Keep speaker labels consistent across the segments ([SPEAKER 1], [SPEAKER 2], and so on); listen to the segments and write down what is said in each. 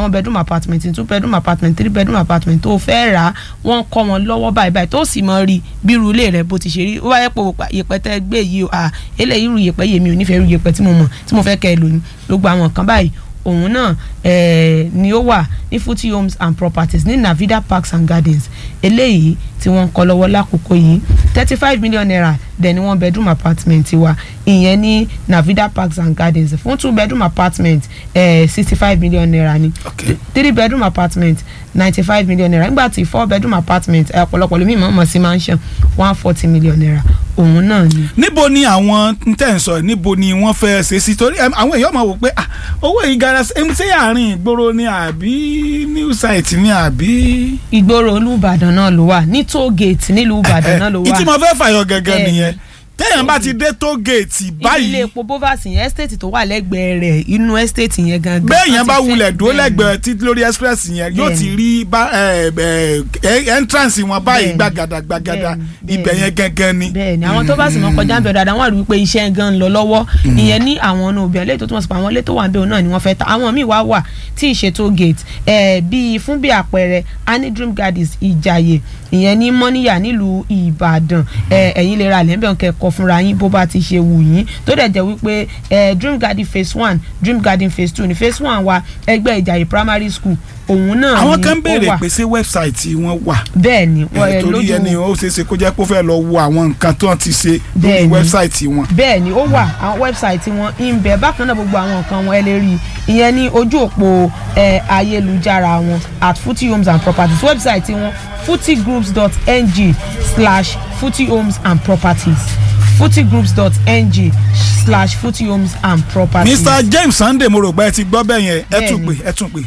[SPEAKER 1] àwọn bedroom apartment two bedroom apartment three bedroom apartment tó fẹ́ rà á wọ́n kọ́ wọn lọ́wọ́ báyìí báyìí tó sì mọ rí bírú ilé rẹ bó ti ṣe rí ó wáyé pé yèpẹ̀ tẹ́ gbé yìí o à eléyìí rú yèpẹ̀ yèmi ò nífẹ̀ẹ́ rú yèpẹ̀ tí mo mọ̀ tí mo fẹ́ kẹ́ ẹ lò ní gbogbo àwọn kan báyìí òun náà eh, ni ó wà ní Futi homes and properties ní Navida parks and gardens eléyìí tí wọ́n ń kọ́ lọ́wọ́ lákòókò yìí thirty five million naira dẹ̀ ni one bedroom apartment wa ìyẹn ní Navida parks and gardens fún two bedroom apartment sixty five million naira ni
[SPEAKER 2] Okay.
[SPEAKER 1] three bedroom apartment ninety five million naira nígbà tí four bedroom apartment eh, ọ̀pọ̀lọpọ̀ lómi ìmọ̀ ọmọ sí mansion one forty million naira òun náà ni.
[SPEAKER 2] níbo ni àwọn tẹ̀ ń sọ yìí, níbo ni wọ́n fẹ́ ṣe sí torí em, àwọn èèyàn máa wò pé ah, owó yìí gara ṣe ṣé àárín ìgboro ni àbí new site ni àbí.
[SPEAKER 1] ìgboro olùbàdàn náà ló wà ní toll gate nílùú ìbàdàn náà ló wà.
[SPEAKER 2] ìtì mo fẹ́ fàyọ gẹ́gẹ́
[SPEAKER 1] Bẹ́ẹ̀ni.
[SPEAKER 2] nìyẹn téèyàn bá ti dé tó géètì
[SPEAKER 1] ibi ilé
[SPEAKER 2] báyìí
[SPEAKER 1] epo bovas yẹn estate tó wà lẹ́gbẹ̀ẹ́ rẹ̀ inú estate yẹn gangan.
[SPEAKER 2] béèyàn bá
[SPEAKER 1] wọ́n ti
[SPEAKER 2] wulẹ̀
[SPEAKER 1] fẹ́-
[SPEAKER 2] dúró
[SPEAKER 1] bẹ́ẹ̀ni.
[SPEAKER 2] lẹ́gbẹ̀ẹ́ títí lórí express yẹn yóò ti
[SPEAKER 1] Bẹ́ẹ̀ni.
[SPEAKER 2] rí bá ẹ, ẹ, entrance wọn báyìí
[SPEAKER 1] Bẹ́ẹ̀ni.
[SPEAKER 2] gbàgàdà gbàgàdà
[SPEAKER 1] Bẹ́ẹ̀ni.
[SPEAKER 2] ibẹ̀ yẹn gẹ́gẹ́ ni.
[SPEAKER 1] bẹ́ẹ̀ni àwọn tó bá sì mọ kọjá ń bẹ dáadáa wọn rí wípé iṣẹ́ gan ń lọ lọ́wọ́ ìyẹn ní àwọn ọ̀nà òbí ẹlẹ́yìí tó túmọ̀ sí pé àwọn ilé tó wà ń bẹ òun náà ni wọ́n fẹ́ ta àwọn míì wá wà tí ìṣètò gate ẹ̀ bíi fún bí àpẹẹrẹ ani dream gardens ìjàyè ìyẹn ní mọ́níyà nílùú ìbàdàn ẹ̀ ẹ̀yin lè ra lẹ́ńbẹ̀ kẹ́kọ̀ọ́ fúnra yín bó bá ti ṣe wù yín tó dẹ̀ jẹ́ wípé ẹ̀ dream garden phase one dream garden phase two ní phase one wa ẹgbẹ́ ìjàyè primary school òun náà ni
[SPEAKER 2] àwọn kan
[SPEAKER 1] ó
[SPEAKER 2] béèrè
[SPEAKER 1] wà
[SPEAKER 2] pé ṣé wẹ́bsáìtì wọn wà
[SPEAKER 1] bẹ́ẹ̀ ni wọ́n,
[SPEAKER 2] ẹ,
[SPEAKER 1] ẹ,
[SPEAKER 2] torí
[SPEAKER 1] lójú-
[SPEAKER 2] ẹni ó ṣeé ṣe kó jẹ́ pé ó fẹ́ lọ wo àwọn nǹkan tó ti ṣe lórí
[SPEAKER 1] Bẹ́ẹ̀ni.
[SPEAKER 2] wẹ́bsáìtì wọn.
[SPEAKER 1] bẹ́ẹ̀ ni ó wà àwọn wẹ́bsáìtì wọn ń bẹ bákan náà gbogbo àwọn nǹkan wọn ẹ lè rí i ìyẹn ní ojú òpó ẹ, ayélujára wọn at Futi homes and properties wẹ́bsáìtì wọn futigroups.ng slash Futi homes and properties futigroups.ng slash Futi homes and properties
[SPEAKER 2] Mr James Sunday mo rò pé ẹ ti gbọ́ bẹ́ẹ̀ yẹn ẹ tún pè
[SPEAKER 1] Bẹ́ẹ̀ni.
[SPEAKER 2] ẹ tún pè.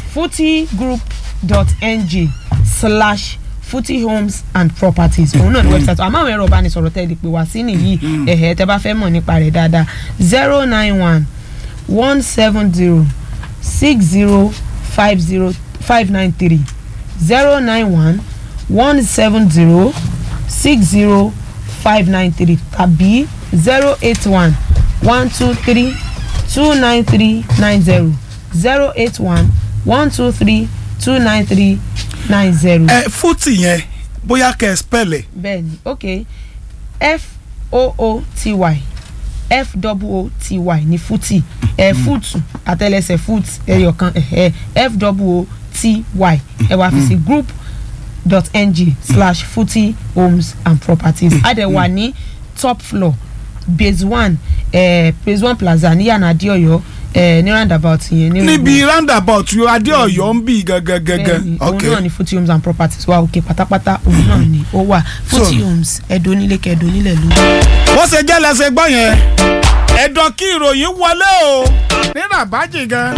[SPEAKER 1] futigroup.ng slash Futi homes and properties òun náà ní website àmọ́ àwọn ẹ̀rọ ìbánisọ̀rọ̀ tẹ́ lè pè wá sí nìyí ẹ̀hẹ́ tẹ́ bá fẹ́ mọ̀ nípa rẹ̀ dáadáa zero nine one one seven zero six zero five zero five nine three zero nine one one seven zero six zero five nine three tàbí zero eight one one two three two nine three nine zero zero eight one one two three two nine three nine zero.
[SPEAKER 2] ẹ fútì yẹn bóyá kẹ́ ẹ spẹ́lẹ̀
[SPEAKER 1] bẹ́ẹ̀ni ok f o o t y f o o t y ní fútì ẹ fúùtù àtẹlẹsẹ̀ fúùt ẹyọkan ẹ f o o t y ẹ wá fi sí group dot ng slash footy homes and properties adẹ̀wà ní top floor base one eh, base one plaza ní yànnà adéọyọ eh, ní roundabout yẹn ní
[SPEAKER 2] níbi roundabout yóò adé ọ̀yọ́ ń bì gangan gangan
[SPEAKER 1] bẹ́ẹ̀ni òun
[SPEAKER 2] ok
[SPEAKER 1] náà ni footy homes and properties wa òkè pátápátá òun náà ni ó wà footy homes ẹ̀dọ́ nílé kẹ̀dọ́ nílẹ̀ ló.
[SPEAKER 2] bó ṣe jẹ́ lẹ́sẹ̀ gbọ́ yẹn ẹ̀dọ̀ kí ìròyìn wọlé o ní rabaji gan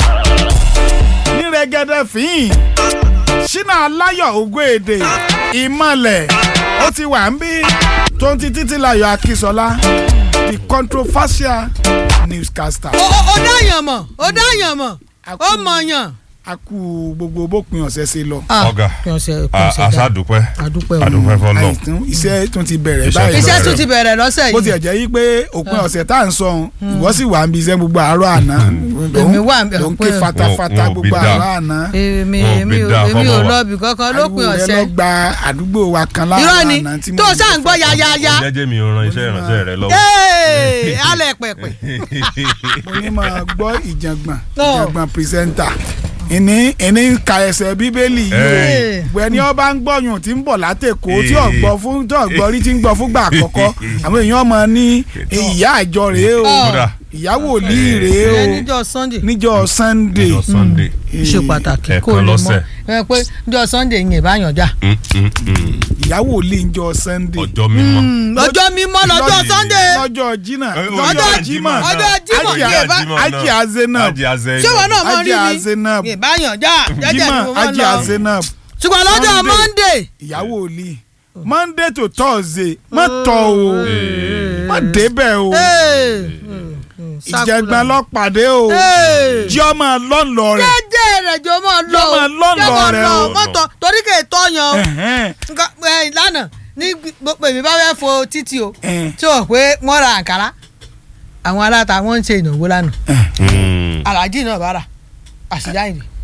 [SPEAKER 2] ní rẹ́gẹ́dẹ́ fín ṣínà aláyọ̀ ògùn èdè ìmọ̀lẹ̀ ó ti wà ń bí tó ń ti títí láyọ̀ akínsọ́lá the controversial newscaster.
[SPEAKER 3] ó ó- ó dáyàn mọ̀ ó dáyàn mọ̀ ó mọ̀yàn.
[SPEAKER 2] a kú gbogbo bópin ọ̀sẹ̀ ṣe lọ.
[SPEAKER 4] ọ̀gá
[SPEAKER 3] kí wọ́n ṣe kí wọ́n ṣe dá
[SPEAKER 4] àṣàdúpẹ́
[SPEAKER 3] àdúpẹ́ o.
[SPEAKER 4] àdúpẹ́ fọlọ́
[SPEAKER 2] àìtún iṣẹ́ tún ti bẹ̀rẹ̀
[SPEAKER 4] Iṣẹ́
[SPEAKER 2] báyìí.
[SPEAKER 4] ti
[SPEAKER 3] iṣẹ́ tún ti bẹ̀rẹ̀ lọ́sẹ̀
[SPEAKER 2] bó
[SPEAKER 3] yìí.
[SPEAKER 2] tiẹ̀ jẹ́ yí pé òpin ọ̀sẹ̀ tá à ń sọ ohun ìwọ sì wà ń bí iṣẹ́ gbogbo àárọ̀ àná
[SPEAKER 3] Èmi wà ń bẹ̀
[SPEAKER 2] ló ń ké
[SPEAKER 3] pé-
[SPEAKER 2] fatafata
[SPEAKER 4] Wọn- wọn ò bí
[SPEAKER 2] gbogbo
[SPEAKER 4] dáa.
[SPEAKER 2] àárọ̀ àná
[SPEAKER 3] èmi
[SPEAKER 4] Wọn ò
[SPEAKER 3] èmi
[SPEAKER 4] bí
[SPEAKER 3] ò
[SPEAKER 4] dáa
[SPEAKER 3] èmi ò
[SPEAKER 4] fọmọ wa.
[SPEAKER 3] lọ ibì kankan lópin
[SPEAKER 2] ariwo rẹ
[SPEAKER 3] ọ̀sẹ̀.
[SPEAKER 2] lọ gba àdúgbò wa kan láàárọ̀
[SPEAKER 3] irọ́ ni
[SPEAKER 2] àná tí mo
[SPEAKER 3] tó o
[SPEAKER 2] ń
[SPEAKER 3] ṣáà ń gbọ́ yáyáyá.
[SPEAKER 4] jẹ́jẹ́ mi ò ran iṣẹ́ ìránṣẹ́ rẹ lọ́wọ́.
[SPEAKER 3] Ee, alẹ́ pẹ̀pẹ̀.
[SPEAKER 2] mo ní máa gbọ́ ìjàngbọ̀n
[SPEAKER 3] Tó.
[SPEAKER 2] ìjàngbọ̀n pírẹsẹ́ńtà ìní ìní ń ka ẹsẹ̀ bíbélì yìí
[SPEAKER 4] Ẹ̀.
[SPEAKER 2] o wẹ́ni ọba ń gbọ́yùn tí ń bọ̀ látẹ̀kọ́ tí ọ̀gbọ́ fún tí ọ̀gbọ́ rí tí ń gbọ́ fúngbà àkọ́kọ́ àwọn èèyàn mọ̀ ní ìyá àjọ rèé o
[SPEAKER 4] Kódà.
[SPEAKER 2] ìyá wòlíì rèé o
[SPEAKER 3] Ìyẹn níjọ́ Sunday.
[SPEAKER 2] níjọ́ Sunday
[SPEAKER 4] ọjọ́ Sunday.
[SPEAKER 3] ṣe pàtàkì
[SPEAKER 4] ẹ̀ẹ̀kan
[SPEAKER 3] kó o lè mọ̀
[SPEAKER 4] lọ́sẹ̀.
[SPEAKER 3] ẹ pé níjọ́ Sunday yẹn bá yàn já.
[SPEAKER 4] Mm, mm, mm.
[SPEAKER 2] ìyá wòlíì níjọ́ Sunday
[SPEAKER 4] ọjọ́ mímọ́.
[SPEAKER 3] lọ́jọ́ mímọ́ lọ́jọ́
[SPEAKER 2] Lọ́jọ́-
[SPEAKER 3] Sunday.
[SPEAKER 2] lọ́jọ́ jimá
[SPEAKER 4] Ẹ,
[SPEAKER 3] Ọjọ́
[SPEAKER 2] jimá
[SPEAKER 4] náà.
[SPEAKER 3] ọjọ́ Jímọ̀
[SPEAKER 2] Ajia-
[SPEAKER 3] yẹn bá-
[SPEAKER 4] Jímọ̀ náà.
[SPEAKER 2] Ajia Zainab.
[SPEAKER 4] Ajia Zainab.
[SPEAKER 3] ṣé wọn náà mọ rí
[SPEAKER 2] Ajia
[SPEAKER 3] ni
[SPEAKER 2] Zainab
[SPEAKER 3] yẹn bá yàn já jẹ́jẹ́
[SPEAKER 2] jimá
[SPEAKER 3] ni mo máa ń
[SPEAKER 2] Ajia
[SPEAKER 3] lọ.
[SPEAKER 2] Zainab
[SPEAKER 3] ṣùgbọ́n lọ́jọ́
[SPEAKER 2] Sunday.
[SPEAKER 3] Monday.
[SPEAKER 2] ìyá wòlíì Monday to Thursday má tọ̀ o má débẹ̀ o ìjẹ̀gbọ́n lọ́pàdé o jí ọmọ lọ́nlọ́ rẹ̀
[SPEAKER 3] jẹ́jẹ́ rẹ̀ jọ mọ́ lọ
[SPEAKER 2] Jọ máa lọ lọ rẹ o.
[SPEAKER 3] mọ́tò torí kè é tọ́yàn o
[SPEAKER 2] Ẹ̀hẹ́n.
[SPEAKER 3] nǹkan ẹ lánàá ní gbogbo èmi bá fẹ́ fo títì o
[SPEAKER 2] Ẹ̀hẹ́n.
[SPEAKER 3] tí o pé wọ́n ra àǹkárá àwọn aláta wọ́n ń ṣe ìnáwó lánàá
[SPEAKER 4] Mm.
[SPEAKER 3] aláàjì náà bá rà àṣìjáyìnì